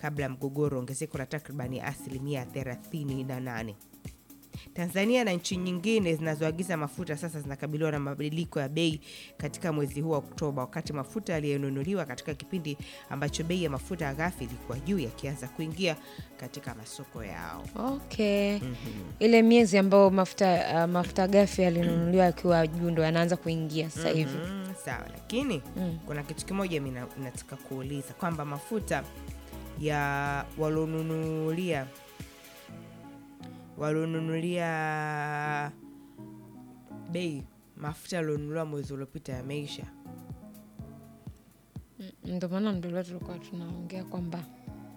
kabla ya mgogoro, ongezeko la takribani asilimia 38. Tanzania na nchi nyingine zinazoagiza mafuta sasa zinakabiliwa na mabadiliko ya bei katika mwezi huu wa Oktoba, wakati mafuta yaliyonunuliwa katika kipindi ambacho bei ya mafuta ghafi ilikuwa juu yakianza kuingia katika masoko yao. Okay. Ile miezi ambayo mafuta uh, mafuta ghafi yalinunuliwa yakiwa juu ndo yanaanza kuingia sasa hivi. Mm, sawa, lakini Mm. kuna kitu kimoja mi na- nataka kuuliza kwamba mafuta ya walionunulia walionunulia bei mafuta yalionunuliwa mwezi uliopita yameisha. Ndio maana ndio leo tulikuwa tunaongea kwamba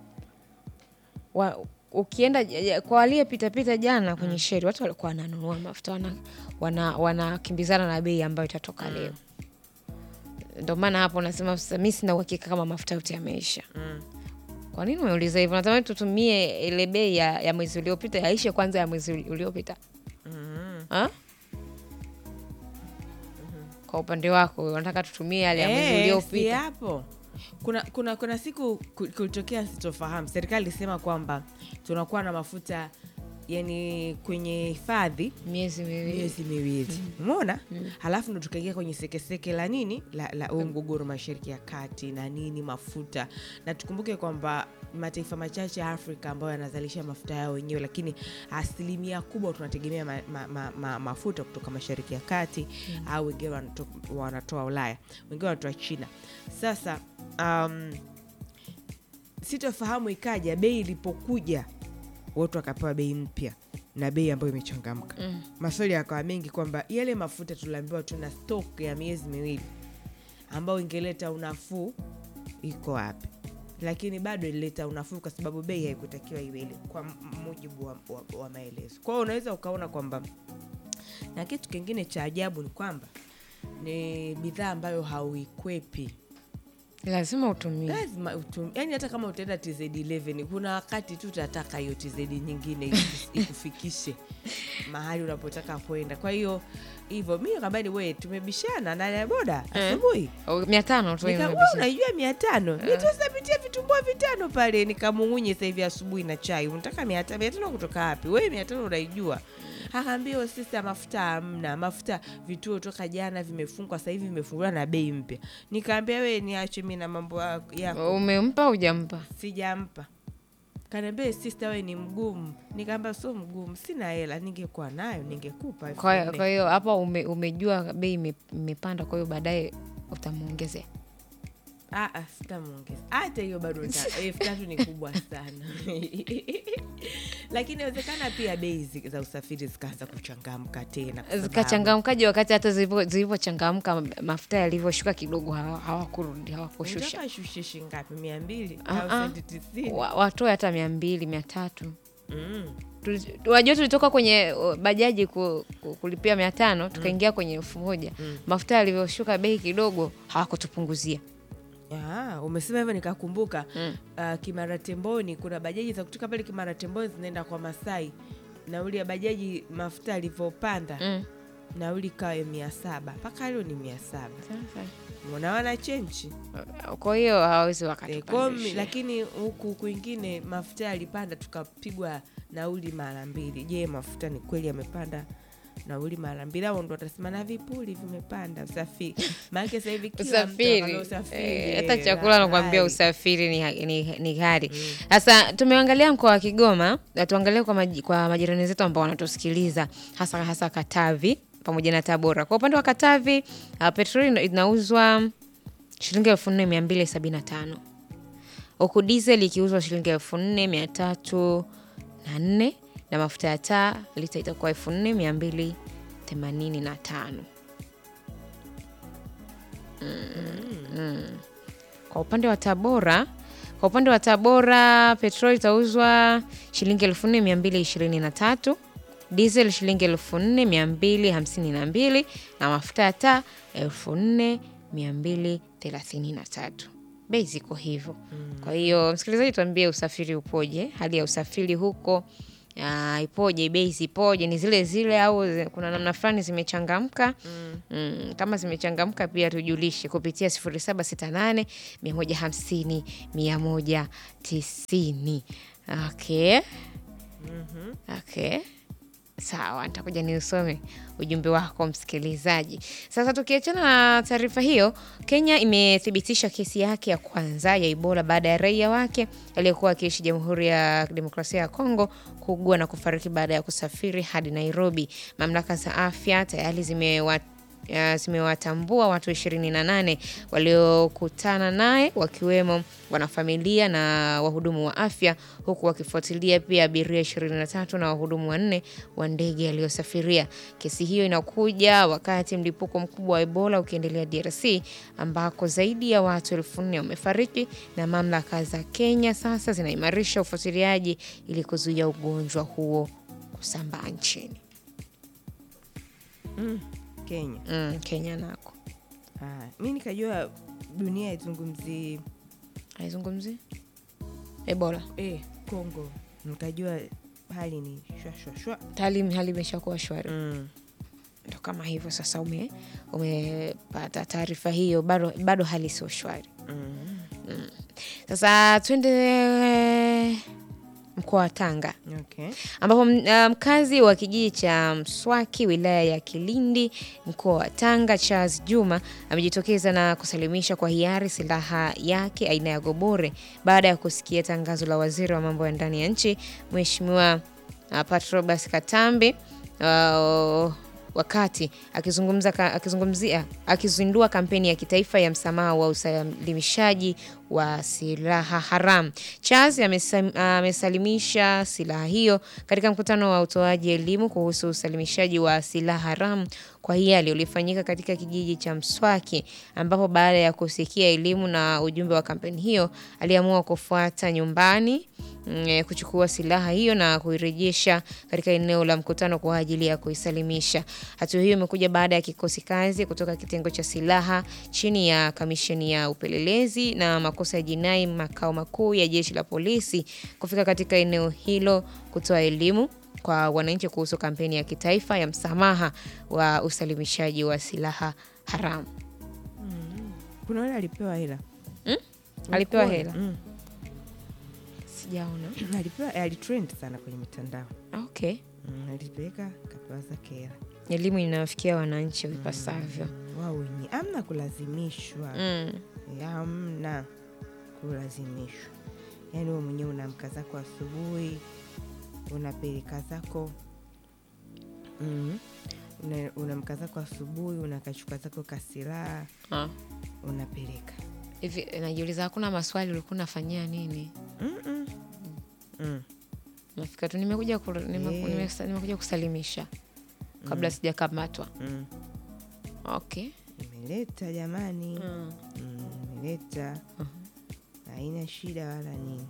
wa, ukienda j- j- kwa aliyepitapita jana kwenye sheri watu walikuwa wananunua mafuta wana- wana- wanakimbizana na bei ambayo itatoka leo. Ndio maana hapo nasema sasa, mi sina uhakika kama mafuta yote yameisha. Mm. Kwa nini umeuliza hivyo? Natamani tutumie ile bei ya, ya mwezi uliopita yaishe kwanza ya mwezi uli- uliopita. Mm. Ha? Kwa upande wako unataka tutumie yale ya mwezi Eh, si uliopita? hapo kuna, kuna, kuna siku ku- kulitokea sitofahamu, serikali ilisema kwamba tunakuwa na mafuta yani kwenye hifadhi Miezi miwili. miezi miwili umeona halafu ndo tukaingia kwenye sekeseke la nini la, la huu mgogoro mashariki ya kati na nini mafuta na tukumbuke kwamba mataifa machache ya afrika ambayo yanazalisha mafuta yao wenyewe lakini asilimia kubwa tunategemea ma, ma, ma, ma, mafuta kutoka mashariki ya kati au wengine wanato- wanatoa ulaya wengine wanatoa china sasa um, sitofahamu ikaja bei ilipokuja watu wakapewa bei mpya na bei ambayo imechangamka Mm. maswali yakawa mengi kwamba yale mafuta tuliambiwa tuna stok ya miezi miwili ambayo ingeleta unafuu iko wapi lakini bado ilileta unafuu kwa sababu bei haikutakiwa iwe ile kwa m- mujibu wa, wa, wa maelezo kwa hiyo unaweza ukaona kwamba na kitu kingine cha ajabu ni kwamba ni bidhaa ambayo hauikwepi Lazima utumie. lazima utum, yani hata kama utaenda tz11 kuna wakati tu utataka hiyo tz nyingine ikus- ikufikishe mahali unapotaka kwenda kwa hiyo hivyo mi kambani we tumebishana na boda Eh. asubuhi Oh, mia tano tu Nika- hiyo wewe unaijua mia tano nitusapitia vitumbua vitano pale nikamung'unye sasa hivi asubuhi na chai unataka mia tano mia tano kutoka wapi wewe mia tano unaijua akaambia sisi mafuta hamna mafuta vituo toka jana vimefungwa sasa hivi vimefunguliwa na bei mpya nikaambia we niache mi na mambo ya- yako umempa au hujampa? sijampa kaniambia sista we ni mgumu nikaambia sio mgumu sina hela ningekuwa nayo ningekupa elfu Kwa nne." kwa hiyo hapa ume, umejua bei ime- imepanda, kwa hiyo baadaye utamwongezea. Ah, ah, sitamwongeza hata hiyo bado nita- elfu tatu ni kubwa sana lakini inawezekana pia bei zi- za usafiri zikaanza kuchangamka tena kwa sababu- Zikachangamkaje wakati hata zilivyo- zilivyochangamka mafuta yalivyoshuka kidogo hawa- hawakurudi hawakushusha. Unataka ashushe shilingi ngapi mia mbili Ah, au ah. senti tisini Wa- Watoe hata mia mbili mia tatu Mm. Tuli- wajua tulitoka kwenye uh, bajaji ku, ku, kulipia mia tano tukaingia kwenye elfu moja mafuta yalivyoshuka bei kidogo hawakutupunguzia Ah, umesema hivyo nikakumbuka Mm. uh, Kimara Temboni kuna bajaji za kutoka pale Kimara Temboni zinaenda kwa Masai nauli ya bajaji mafuta alivyopanda mm. nauli kawa mia saba mpaka leo ni mia saba unawana chenchi kwa hiyo hawawezi Eh, kwa mi- wakatupandisha lakini huku kwingine mafuta yalipanda tukapigwa nauli mara mbili je mafuta ni kweli yamepanda nauli mara mbili au ndo watasema na vipuli vimepanda usafiri maanake sasa hivi kila mtu usafiri anakwambia usafiri Eh, eh, hata chakula nakwambia ghali. usafiri ni, ha- ni, ni gari sasa tumeangalia mkoa wa kigoma na tuangalie kwa, maji, kwa majirani zetu ambao wanatusikiliza hasa hasa katavi pamoja na tabora kwa upande wa katavi uh, petroli ina- inauzwa shilingi elfu nne mia mbili sabini na tano huku diesel ikiuzwa shilingi elfu nne mia tatu na nne na mafuta ya taa lita itakuwa elfu nne mia mbili themanini na tano Kwa upande wa Tabora, kwa upande wa Tabora petroli itauzwa shilingi elfu nne mia mbili ishirini na tatu diesel shilingi elfu nne mia mbili hamsini na mbili na mafuta ya taa elfu nne mia mbili thelathini na tatu bei ziko hivyo. Kwa hiyo msikilizaji, tuambie usafiri upoje, hali ya usafiri huko ah, ipoje, bei zipoje, ni zile zile au zi- kuna namna fulani zimechangamka? Mm, kama zimechangamka pia tujulishe kupitia 0768 150 190. Okay. Okay. Sawa, nitakuja niusome ujumbe wako msikilizaji. Sasa tukiachana na taarifa hiyo, Kenya imethibitisha kesi yake ya kwanza ya Ebola baada ya raia wake aliyekuwa akiishi Jamhuri ya Demokrasia ya Kongo kuugua na kufariki baada ya kusafiri hadi Nairobi. Mamlaka za afya tayari zimewa uh, zimewatambua watu 28 waliokutana naye wakiwemo wanafamilia na wahudumu wa afya huku wakifuatilia pia abiria 23 na wahudumu wanne wa ndege aliyosafiria. Kesi hiyo inakuja wakati mlipuko mkubwa wa Ebola ukiendelea DRC ambako zaidi ya watu elfu nne wamefariki na mamlaka za Kenya sasa zinaimarisha ufuatiliaji ili kuzuia ugonjwa huo kusambaa nchini. Kenya. Mm, Kenya nako Ah, mi nikajua dunia izungumzi haizungumzi Ebola eh, Kongo, nikajua hali ni shwa shwa shwa. tayari hali imeshakuwa shwari, Mm. ndo kama hivyo sasa. Ume umepata taarifa hiyo, bado bado hali sio shwari. Mm. Sasa twende mkoa wa Tanga Okay. ambapo m- uh, mkazi wa kijiji cha Mswaki wilaya ya Kilindi mkoa wa Tanga Charles Juma amejitokeza na kusalimisha kwa hiari silaha yake aina ya gobore baada ya kusikia tangazo la waziri wa mambo ya ndani ya nchi Mheshimiwa uh, Patrobas Katambi uh, wakati akizungumza ka- akizungumzia akizindua kampeni ya kitaifa ya msamaha wa usalimishaji wa silaha haramu. Charles amesam- amesalimisha silaha hiyo katika mkutano wa utoaji elimu kuhusu usalimishaji wa silaha haramu kwa hiari uliofanyika katika kijiji cha Mswaki, ambapo baada ya kusikia elimu na ujumbe wa kampeni hiyo aliamua kufuata nyumbani mm, kuchukua silaha hiyo na kuirejesha katika eneo la mkutano kwa ajili ya kuisalimisha. Hatua hiyo imekuja baada ya kikosi kazi kutoka kitengo cha silaha chini ya kamisheni ya upelelezi na makosa ya jinai makao makuu ya jeshi la polisi kufika katika eneo hilo kutoa elimu kwa wananchi kuhusu kampeni ya kitaifa ya msamaha wa usalimishaji wa silaha haramu. Kuna wale alipewa hela Alipewa Ulikuwa? hela? Mm. Sijaona. alipewa alitrend sana kwenye mitandao Okay. mm, alipeleka kapewa zake hela Elimu inawafikia wananchi vipasavyo. Mm, wao wenyewe amna kulazimishwa Mm. amna kulazimishwa yaani wewe mwenyewe unaamka zako asubuhi unapeleka zako mm, una- unaamka zako asubuhi unakachuka zako kasilaha Ah. unapeleka Hivi najiuliza, hakuna maswali ulikuwa unafanyia nini? Mm-mm. Mm. Nafika tu nimekuja ku, nime, Eh. nime, nimekuja kusalimisha kabla sijakamatwa. Mm. Okay. imeleta jamani Mm. Mm, imeleta haina shida wala nini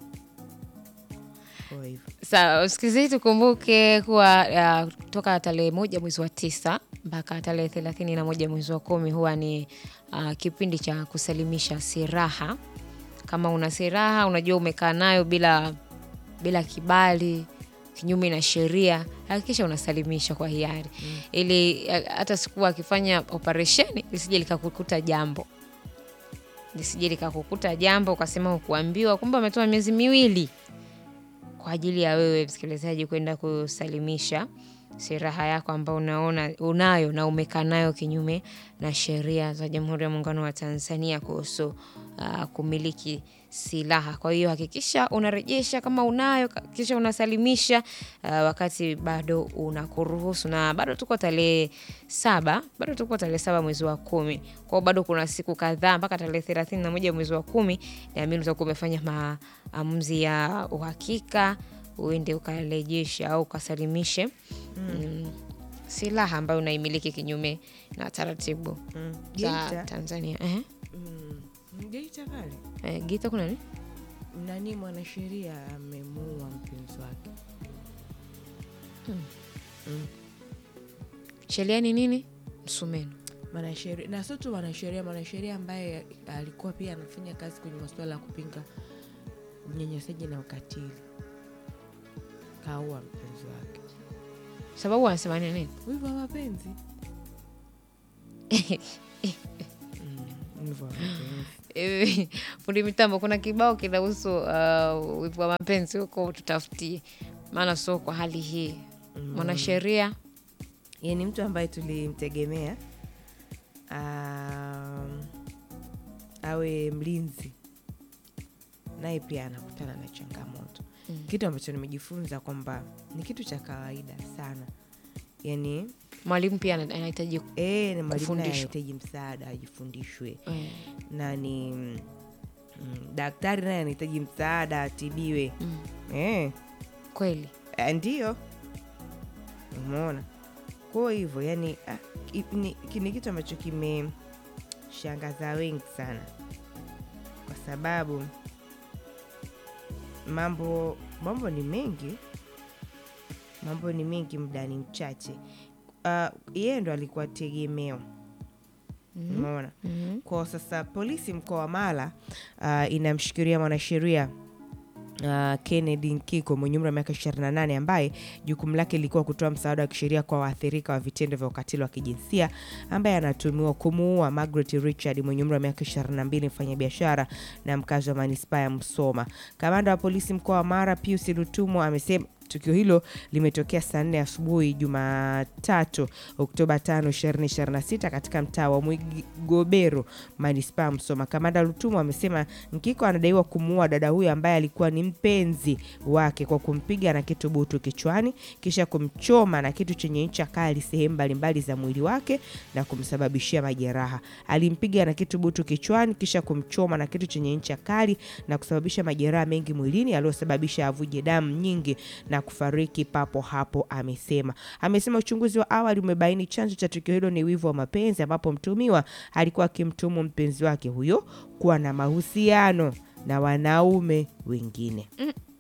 kwa hivyo Sawa, msikilizaji, tukumbuke kuwa uh, toka tarehe moja mwezi wa tisa mpaka tarehe thelathini na moja mwezi wa kumi huwa ni uh, kipindi cha kusalimisha silaha. Kama una silaha unajua umekaa nayo bila bila kibali kinyume na sheria, hakikisha unasalimisha kwa hiari ili uh, hata siku akifanya operesheni lisije likakukuta jambo lisije likakukuta jambo ukasema ukuambiwa, kumbe ametoa miezi miwili kwa ajili ya wewe msikilizaji kwenda kusalimisha silaha yako ambayo unaona unayo na umekaa nayo kinyume na sheria za Jamhuri ya Muungano wa Tanzania kuhusu uh, kumiliki silaha. Kwa hiyo hakikisha unarejesha kama unayo, hakikisha unasalimisha uh, wakati bado unakuruhusu, na bado tuko tarehe saba, bado tuko tarehe saba mwezi wa kumi. Kwa hiyo bado kuna siku kadhaa mpaka tarehe thelathini na moja mwezi wa kumi, naamini utakuwa umefanya maamuzi ya uhakika uende ukarejesha au ukasalimishe mm, silaha ambayo unaimiliki kinyume na taratibu mm. za Geita, Tanzania. Ehe. mm, Geita pale Eh, Geita kuna nini? nani mwanasheria amemuua mpenzi wake Sheria ni nini? Msumeno. mwanasheria na sio tu mwanasheria mwanasheria ambaye alikuwa pia anafanya kazi kwenye masuala ya kupinga unyanyasaji na ukatili kaua mpenzi wake sababu wanasema ni nini wivu wa mapenzi Mm, wivu wa mapenzi Hivi, fundi mitambo kuna kibao kinahusu uh, wivu wa mapenzi huko tutafutie maana sio kwa hali hii mwanasheria Yeye ni mtu ambaye tulimtegemea um, awe mlinzi, naye pia anakutana na changamoto Mm. kitu ambacho nimejifunza kwamba ni kitu cha kawaida sana, yani mwalimu pia ana- anahitaji e, ni mwalimu naye Kufundishwa. anahitaji msaada ajifundishwe, eh, na ni mm, mm, daktari naye anahitaji msaada atibiwe. mm, Eh, kweli eh, ndiyo umeona kwa hivyo yani ah, ki- ni, ki- ni kitu ambacho kimeshangaza wengi sana kwa sababu mambo mambo ni mengi mambo ni mengi muda ni mchache uh, yeye ndo alikuwa tegemeo umeona Mhm. kwa sasa polisi mkoa wa Mara uh, inamshikilia mwanasheria uh, Kennedy Nkiko mwenye umri wa miaka 28 ambaye jukumu lake lilikuwa kutoa msaada wa kisheria kwa waathirika wa vitendo vya ukatili wa kijinsia ambaye anatumiwa kumuua Margaret Richard mwenye umri wa miaka 22 mfanyabiashara na mkazi wa manispaa ya Msoma. Kamanda wa polisi mkoa wa Mara Pius Lutumo amesema tukio hilo limetokea saa nne asubuhi Jumatatu Oktoba 5, 2026 katika mtaa wa Mwigobero manispaa ya Msoma. Kamanda Lutumo amesema Nkiko anadaiwa kumuua dada huyo ambaye alikuwa ni mpenzi wake kwa kumpiga na kitu butu kichwani kisha kumchoma na kitu chenye ncha kali sehemu mbalimbali za mwili wake na kumsababishia majeraha. Alimpiga na kitu butu kichwani kisha kumchoma na kitu chenye ncha kali na kusababisha majeraha mengi mwilini yaliyosababisha avuje damu nyingi na kufariki papo hapo, amesema. Amesema uchunguzi wa awali umebaini chanzo cha tukio hilo ni wivu wa mapenzi, ambapo mtumiwa alikuwa akimtumu mpenzi wake huyo kuwa na mahusiano na wanaume wengine.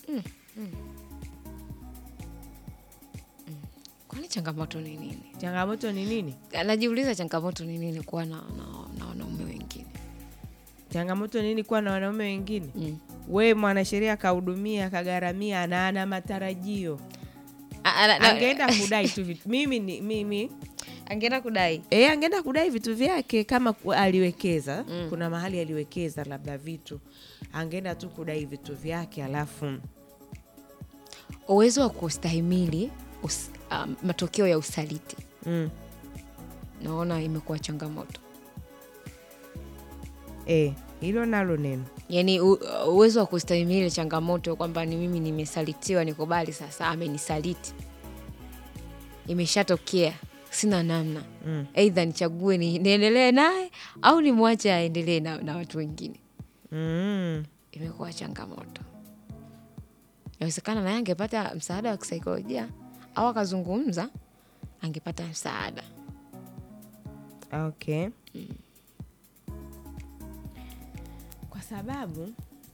kwani changamoto ni nini Changamoto ni nini? anajiuliza changamoto ni nini kuwa na, na, na wanaume wengine Changamoto ni nini kuwa na wanaume wengine? mm. We mwanasheria akahudumia akagharamia na ana matarajio, A- ana- na- angeenda kudai tu vitu. Mimi ni mimi angeenda kudai e, angeenda kudai vitu vyake kama ku- aliwekeza kuna mahali aliwekeza labda vitu, angeenda tu kudai vitu vyake alafu uwezo wa kustahimili us, um, matokeo ya usaliti mm, naona imekuwa changamoto e, hilo nalo neno yaani u- uwezo wa kustahimili changamoto kwamba ni mimi nimesalitiwa nikubali sasa amenisaliti imeshatokea sina namna Mm. eidha nichague ni, niendelee naye au nimwache aendelee na, na watu wengine mm. imekuwa changamoto inawezekana naye angepata msaada wa kisaikolojia au akazungumza angepata msaada Okay. Kwa sababu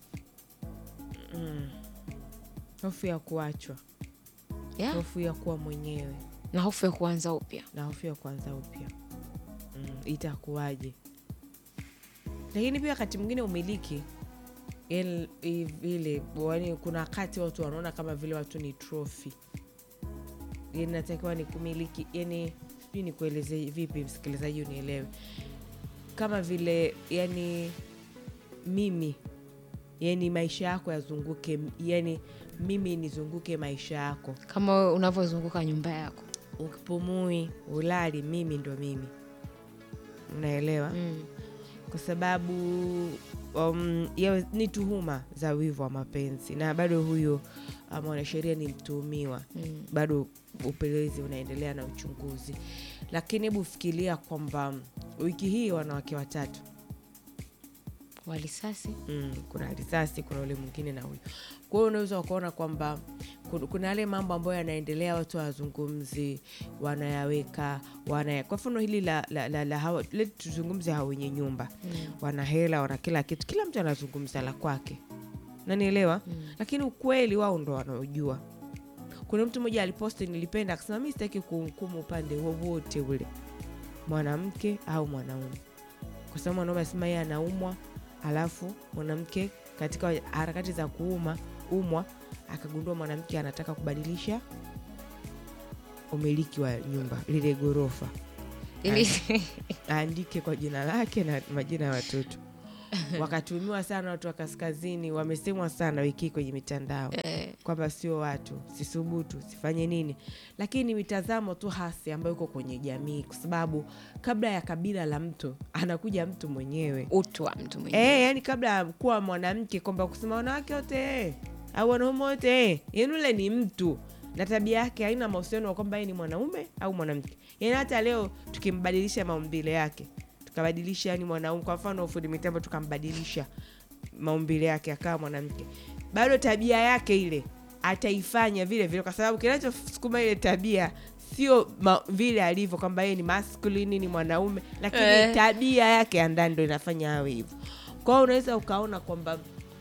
mm, hofu ya kuachwa, yeah. hofu ya kuwa mwenyewe na hofu ya kuanza upya na hofu ya kuanza upya mm, itakuwaje? Lakini pia wakati mwingine umiliki el- i- vile yani, kuna wakati watu wanaona kama vile watu ni trophy, yani natakiwa ni kumiliki, yani sijui nikueleze vipi, msikilizaji unielewe, kama vile yani mimi yani maisha yako yazunguke, yani mimi nizunguke maisha yako kama wewe unavyozunguka nyumba yako ukipumui ulali, mimi ndo mimi, unaelewa? mm. Kwa sababu um, yawe, ni tuhuma za wivu wa mapenzi na bado huyo uh, mwanasheria ni mtuhumiwa Mm. bado upelelezi unaendelea na uchunguzi, lakini hebu fikiria kwamba wiki hii wanawake watatu walisasi mm, kuna risasi, kuna ule mwingine na huyu. Kwa hiyo unaweza ukaona kwamba kun- kuna yale mambo ambayo yanaendelea, watu wazungumzi, wanayaweka wanaya. Kwa mfano hili la, la, la, la hawa, let tuzungumze hawa wenye nyumba mm. wana hela, wana kila kitu, kila mtu anazungumza la kwake, nanielewa Mm. lakini ukweli wao ndo wanaojua. Kuna mtu mmoja aliposti, nilipenda akasema, mi sitaki kuhukumu upande wowote ule, mwanamke au mwanaume, kwa sababu mwanaume asema yeye anaumwa, alafu mwanamke katika harakati za kuuma ameumwa akagundua mwanamke anataka kubadilisha umiliki wa nyumba lile ghorofa Ili aandike kwa jina lake na majina ya watoto wakatumiwa sana watu wa kaskazini wamesemwa sana wiki hii kwenye mitandao eh, kwamba sio watu sisubutu sifanye nini lakini ni mitazamo tu hasi ambayo iko kwenye jamii kwa sababu kabla ya kabila la mtu anakuja mtu mwenyewe utu wa mtu mwenyewe. e, yani kabla ya kuwa mwanamke kwamba kusema wanawake wote eh, au wanaume wote eh, yani ule ni mtu na tabia yake haina mahusiano wa kwamba yeye ni mwanaume au mwanamke yani hata leo tukimbadilisha maumbile yake tukabadilisha yani mwanaume kwa mfano fundi mitambo tukambadilisha maumbile yake akawa mwanamke bado tabia yake ile ataifanya vile vile kwa sababu kinachosukuma ile tabia sio ma- vile alivyo kwamba yeye ni masculine ni mwanaume lakini Eh. tabia yake ya ndani ndo inafanya awe hivyo kwao unaweza ukaona kwamba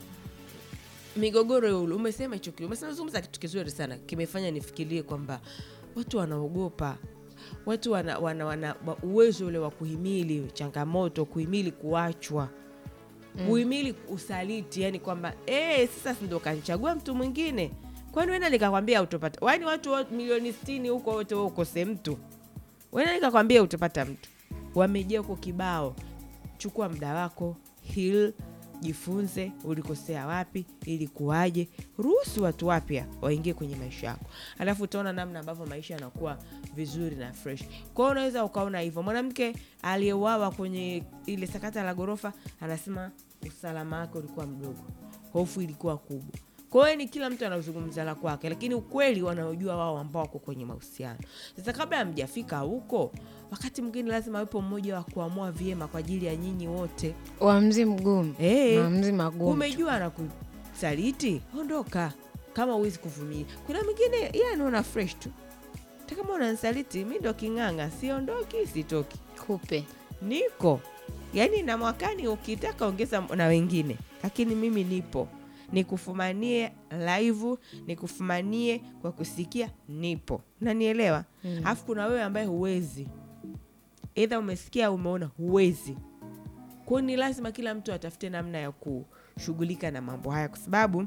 migogoro ya ule umesema hicho kitu umesema zungumza kitu kizuri sana kimefanya nifikirie kwamba watu wanaogopa watu wana, wana, wana wa- uwezo ule wa kuhimili changamoto kuhimili kuachwa kuhimili usaliti yani kwamba eh, sasa si ndo kanichagua mtu mwingine kwani wenda nikakwambia utopata wani watu wote milioni sitini huko wote wewe ukose mtu wenda nikakwambia utapata mtu wamejia huko kibao chukua muda wako hil jifunze ulikosea wapi ilikuwaje ruhusu watu wapya waingie kwenye maisha yako alafu utaona namna ambavyo maisha yanakuwa vizuri na fresh kwao unaweza ukaona hivyo mwanamke aliyeuawa kwenye ile sakata la ghorofa anasema usalama wake ulikuwa mdogo hofu ilikuwa kubwa kwa hiyo ni kila mtu anazungumza la kwake lakini ukweli wanaojua wao ambao wako kwenye mahusiano sasa kabla hamjafika huko wakati mwingine lazima wepo mmoja wa kuamua vyema kwa ajili ya nyinyi wote Uamuzi mgumu, Eh. maamuzi magumu. umejua na kusaliti ondoka kama uwezi kuvumilia kuna mwingine ye anaona fresh tu hata kama unansaliti mi ndo king'ang'a siondoki sitoki Kupe niko yaani na mwakani ukitaka ongeza na wengine lakini mimi nipo nikufumanie live nikufumanie kwa kusikia nipo nanielewa alafu kuna wewe ambaye huwezi eidha umesikia au umeona huwezi kwao ni lazima kila mtu atafute namna ya kushughulika na mambo haya kwa sababu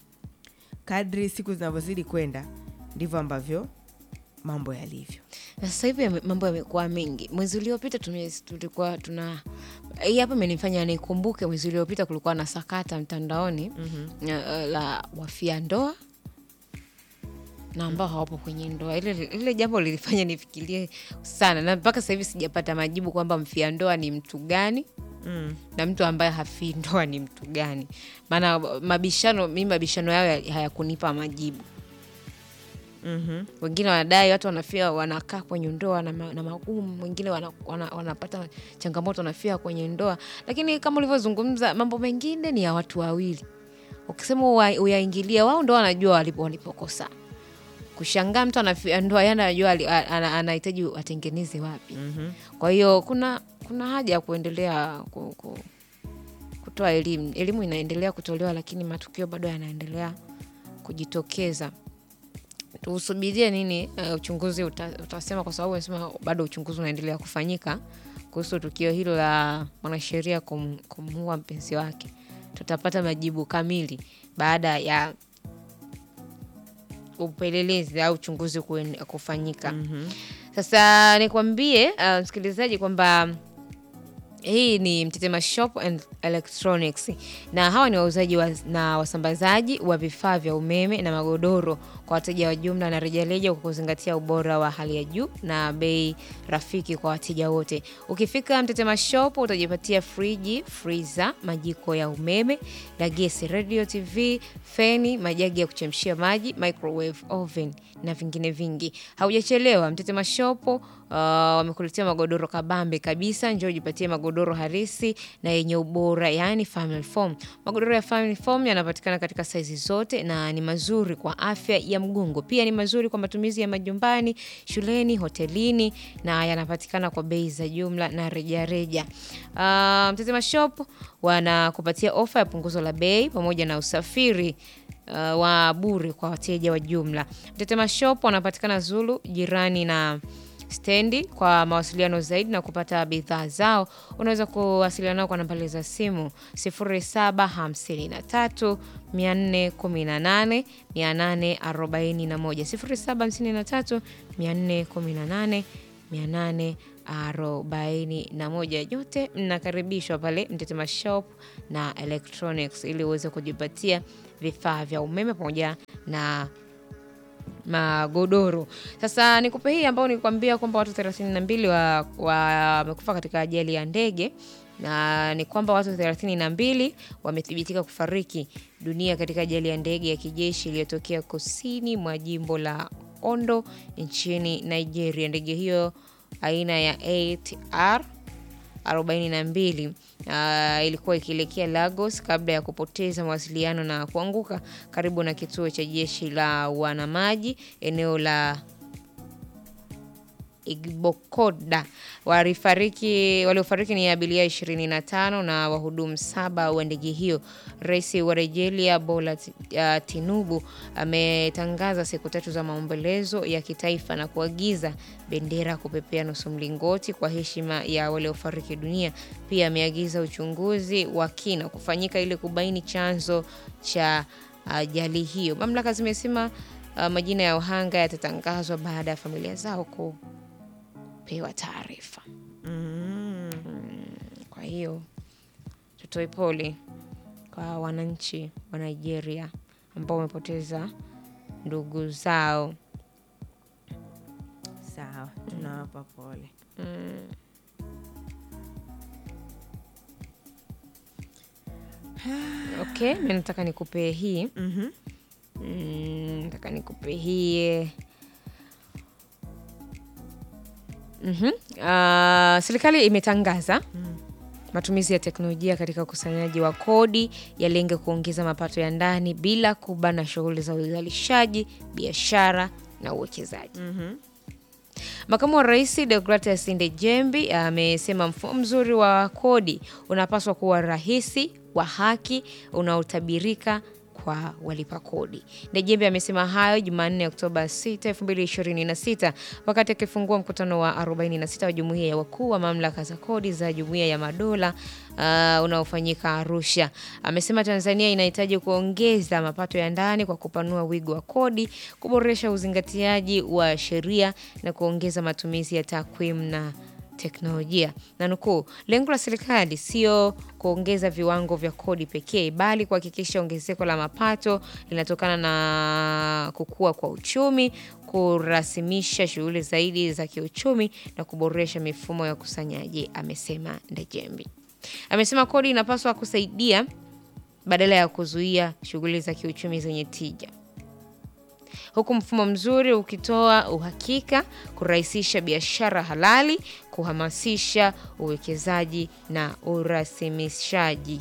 kadri siku zinavyozidi kwenda ndivyo ambavyo mambo yalivyo na sasa hivi yame- mambo yamekuwa mengi. Mwezi uliopita tume- tulikuwa tuna hii hapa imenifanya nikumbuke, mwezi uliopita kulikuwa na sakata mtandaoni mm-hmm. la wafia ndoa na ambao hawapo kwenye ndoa. Ile ile jambo lilifanya nifikirie sana, na mpaka sasa hivi sijapata majibu kwamba mfia ndoa ni mtu gani mm. na mtu ambaye hafii ndoa ni mtu gani. Maana mabishano, mimi mabishano yao ya- hayakunipa majibu mm-hmm. wengine wanadai watu wanafia wanakaa kwenye ndoa na, ma, na magumu wengine wana, wana, wanapata changamoto wanafia kwenye ndoa lakini kama ulivyozungumza mambo mengine ni ya watu wawili ukisema uwa- uyaingilia wao ndo wanajua walipo walipokosa kushangaa mtu anafia ndoa yana anajua ali- a- ana- anahitaji atengeneze wapi Mm-hmm. kwa hiyo kuna kuna haja ya kuendelea ku, ku, kutoa elimu elimu inaendelea kutolewa lakini matukio bado yanaendelea kujitokeza tusubirie nini uh, uchunguzi uta, utasema kwa sababu amesema bado uchunguzi unaendelea kufanyika kuhusu tukio hilo la mwanasheria kum, kumuua mpenzi wake tutapata majibu kamili baada ya upelelezi au uchunguzi kuen- kufanyika Mm-hmm. sasa nikwambie uh, msikilizaji kwamba hii ni Mtetema Shop and Electronics na hawa ni wauzaji wa, na wasambazaji wa vifaa vya umeme na magodoro kwa wateja wa jumla na rejareja kwa kuzingatia ubora wa hali ya juu na bei rafiki kwa wateja wote. Ukifika Mtetema Shop utajipatia friji, freezer, majiko ya umeme na gesi, radio, TV, feni, majagi ya kuchemshia maji, microwave oven na vingine vingi. Haujachelewa, Mtetema Shop uh, wamekuletea magodoro kabambe kabisa. Njoo ujipatie magodoro harisi na yenye ubora, yani family foam. Magodoro ya family foam yanapatikana katika saizi zote na ni mazuri kwa afya ya mgongo, pia ni mazuri kwa matumizi ya majumbani, shuleni, hotelini na yanapatikana kwa bei za jumla na rejareja. Uh, Mtetema Shop wanakupatia ofa ya punguzo la bei pamoja na usafiri uh, wa bure kwa wateja wa jumla. Mtetema Shop wanapatikana Zulu jirani na stendi. Kwa mawasiliano zaidi na kupata bidhaa zao, unaweza kuwasiliana nao kwa nambari za simu 0753 418 841 0753 418 841. Yote mnakaribishwa pale Mtetema Shop na Electronics ili uweze kujipatia vifaa vya umeme pamoja na magodoro. Sasa nikupe hii ambao nilikwambia kwamba watu 32 wamekufa wa katika ajali ya ndege na ni kwamba watu 32 wamethibitika kufariki dunia katika ajali ya ndege ya kijeshi iliyotokea kusini mwa jimbo la Ondo nchini Nigeria. Ndege hiyo aina ya ATR 42 uh, ilikuwa ikielekea Lagos kabla ya kupoteza mawasiliano na kuanguka karibu na kituo cha jeshi la wanamaji eneo la Igbokoda. Walifariki, waliofariki ni abiria 25 na wahudumu saba wa ndege hiyo. Rais wa Nigeria Bola uh, Tinubu ametangaza siku tatu za maombolezo ya kitaifa na kuagiza bendera kupepea nusu mlingoti kwa heshima ya waliofariki dunia. Pia ameagiza uchunguzi wa kina kufanyika ili kubaini chanzo cha ajali uh, hiyo. Mamlaka zimesema uh, majina ya wahanga yatatangazwa baada ya familia zao ku pewa taarifa. Mm. Kwa hiyo tutoe pole kwa wananchi wa Nigeria ambao wamepoteza ndugu zao. Sawa, tunawapa pole. Okay, mi nataka nikupe hii Mhm. Mm, nataka nikupe hii Mhm. Ah, serikali imetangaza matumizi ya teknolojia katika ukusanyaji wa kodi yalenge kuongeza mapato ya ndani bila kubana shughuli za uzalishaji, biashara na uwekezaji. Mhm. Makamu wa Rais Deogratias Ndejembi amesema mfumo mzuri wa kodi unapaswa kuwa rahisi, wa haki, unaotabirika kwa walipa kodi. Ndejembi amesema hayo Jumanne Oktoba 6, 2026 wakati akifungua mkutano wa 46 wa Jumuiya ya Wakuu wa Mamlaka za Kodi za Jumuiya ya Madola uh, unaofanyika Arusha. Amesema Tanzania inahitaji kuongeza mapato ya ndani kwa kupanua wigo wa kodi, kuboresha uzingatiaji wa sheria na kuongeza matumizi ya takwimu na teknolojia. Na nukuu, lengo la serikali sio kuongeza viwango vya kodi pekee, bali kuhakikisha ongezeko la mapato linatokana na kukua kwa uchumi, kurasimisha shughuli zaidi za kiuchumi na kuboresha mifumo ya ukusanyaji, amesema Ndejembi. Amesema kodi inapaswa kusaidia badala ya kuzuia shughuli za kiuchumi zenye tija huku mfumo mzuri ukitoa uhakika, kurahisisha biashara halali, kuhamasisha uwekezaji na urasimishaji.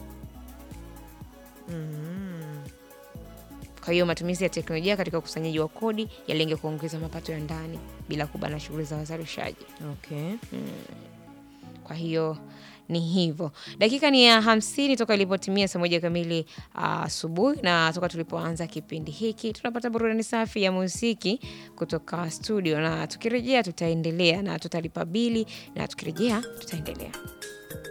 Kwa hiyo matumizi ya teknolojia katika ukusanyaji wa kodi yalenge kuongeza mapato ya ndani bila kubana shughuli za wazalishaji. Okay. Kwa hiyo ni hivyo. Dakika ni ya hamsini toka ilipotimia saa moja kamili asubuhi, na toka tulipoanza kipindi hiki tunapata burudani safi ya muziki kutoka studio, na tukirejea tutaendelea na tutalipa bili, na tukirejea tutaendelea.